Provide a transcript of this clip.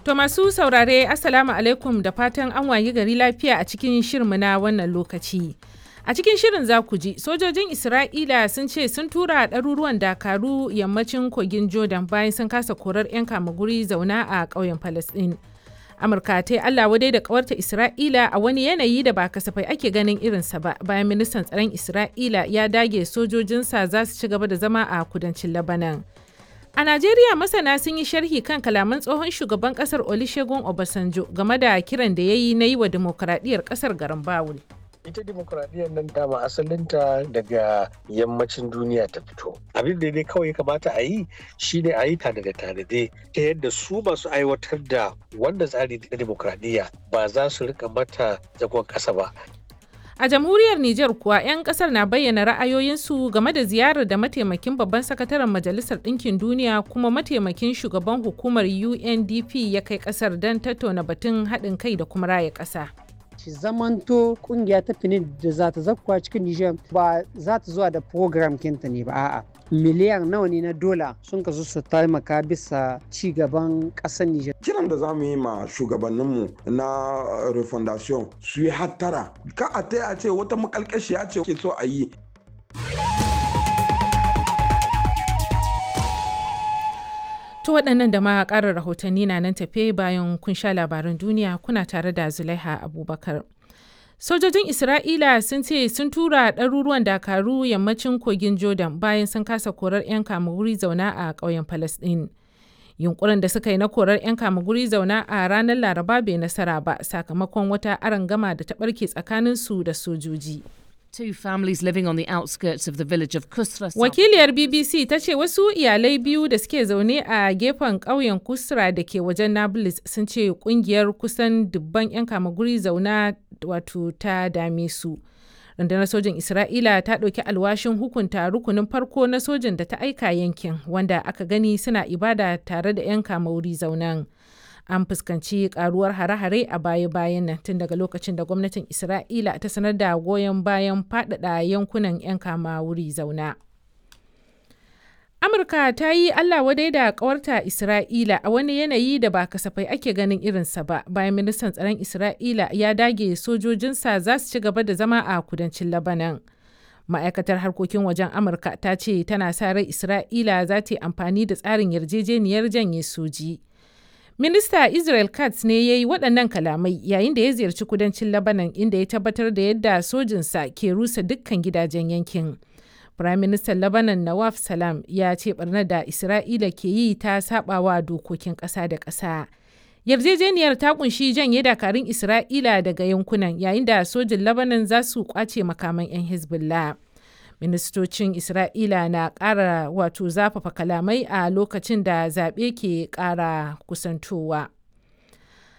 To masu saurare Assalamu alaikum da fatan an wayi gari lafiya a cikin shirmu na wannan lokaci. A cikin shirin za ku ji sojojin Isra'ila sun ce sun tura ɗaruruwan dakaru yammacin kogin Jordan bayan sun kasa korar 'yan guri zauna a ƙauyen Falasɗin. Amurka ta yi Allah wadai da ƙawarta Isra'ila a wani yanayi da ba kasafai ake ganin irinsa ba bayan ministan tsaron Isra'ila ya dage sojojinsa za su ci gaba da zama a kudancin Labanan. A Najeriya masana sun yi sharhi kan kalaman tsohon shugaban kasar Olusegun Obasanjo game da kiran da ya yi na yi wa dimokuraɗiyyar kasar garin Bawul. ita demokuraɗiyyar nan dama asalinta daga yammacin duniya ta fito abin da dai kawai kamata a yi shine a yi tanade tanade ta yadda su masu aiwatar da wannan tsari na demokuraɗiyya ba za su rika mata zagon ƙasa ba A jamhuriyar Nijar kuwa 'yan kasar na bayyana ra'ayoyinsu game da ziyarar da mataimakin babban sakataren Majalisar Ɗinkin Duniya kuma mataimakin shugaban hukumar UNDP ya kai kasar don tattauna batun haɗin kai da kuma raya ƙasa. shi zamanto kungiya ta fini da za ta zakkuwa cikin Nijar ba za ta zuwa da program kinta ne ba a'a miliyan nawa ne na dola sun kasu su taimaka bisa ci gaban ƙasar Nijar. Kiran da za mu yi ma shugabanninmu na refondation su yi hattara ka a ta a ce wata makalkashiya ce ke so a yi To waɗannan da ma ƙarin rahotanni na nan tafe bayan kun sha labaran duniya kuna tare da Zulaiha Abubakar. Sojojin Isra'ila sun ce sun tura ɗaruruwan dakaru yammacin kogin Jordan bayan sun kasa korar 'yan kamuguri zauna a ƙauyen Falasɗin. Yunkurin da suka yi na korar 'yan kamuguri zauna a ranar Laraba bai nasara ba sakamakon wata arangama da ta ɓarke tsakaninsu da sojoji. Two families living on the outskirts of the village of Kusra. Wakiliyar BBC ta ce wasu iyalai biyu da suke zaune a gefen ƙauyen Kusra da ke wajen Nablus sun ce kungiyar kusan dubban 'yan kamaguri zauna wato ta dame su. Rundunar sojin Isra'ila ta ɗauki alwashin hukunta rukunin farko na sojin da ta aika yankin wanda aka gani suna ibada tare da 'yan kamaguri zaunan. an fuskanci karuwar hare-hare a baya-bayan nan tun daga lokacin da gwamnatin isra'ila ta sanar da goyon bayan faɗaɗa yankunan 'yan kama wuri zauna amurka ta yi allah wadai da kawarta isra'ila a wani yanayi da ba kasafai ake ganin irinsa ba bayan ministan tsaron isra'ila ya dage sojojinsa za su ci gaba da zama a kudancin labanan ma'aikatar harkokin wajen amurka ta ce tana sa rai isra'ila za ta yi amfani da tsarin yarjejeniyar janye soji. Minista Israel Katz ne ya yi waɗannan kalamai yayin da ya ziyarci kudancin Lebanon inda ya tabbatar da yadda sojinsa ke rusa dukkan gidajen yankin. Prime Minister Lebanon Nawaf Salam ya ce barnar da Isra'ila ke yi ta sabawa dokokin ƙasa da ƙasa. Yarjejeniyar ta kunshi janye dakarun Isra'ila daga yankunan yayin da sojin Lebanon za su kwace makaman 'yan Hezbollah. ministocin isra'ila na ƙara wato zafafa kalamai a lokacin da zaɓe ke ƙara kusantowa